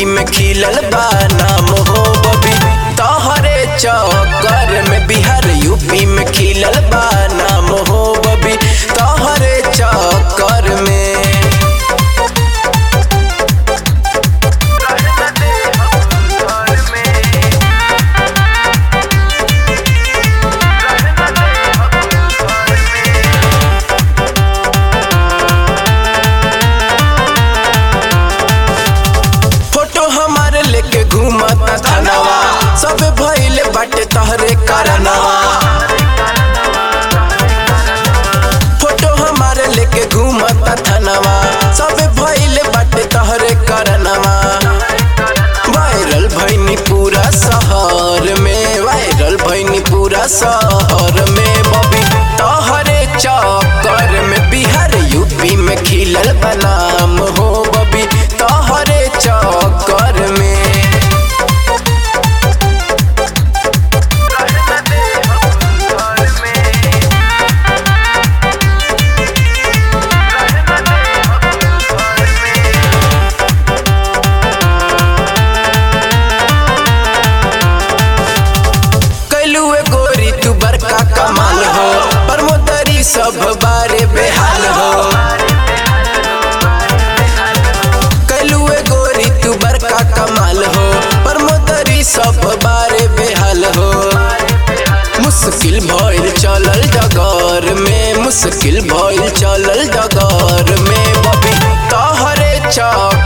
UP में खिलल बा नाम हो बबी तोहरे चक्कर में बिहार यूपी में खिलल बा नाम हो बबी तोहरे चक्कर में फोटो हमारे लेके घूमता थानावा सब भइले बाटे तहरे करनवा फोटो हमारे लेके घूमता थानावा सब भइले बाटे तहरे करनवा वायरल भइनी पूरा शहर में वायरल भइनी पूरा शहर में बबी तोहरे चक्कर में बिहार यूपी में खिलल बनाम हो बबी तोहरे चक्कर में कैलू गोरी तू बड़का कमाल हो परमोदरी सब बारे बेहाल हो कैलू गोरी तू बड़का कमाल हो परमोदरी सब बारे बेहाल हो मुश्किल भइल चलल डगर में मुश्किल भइल चलल डगर में बबी तोहरे चौक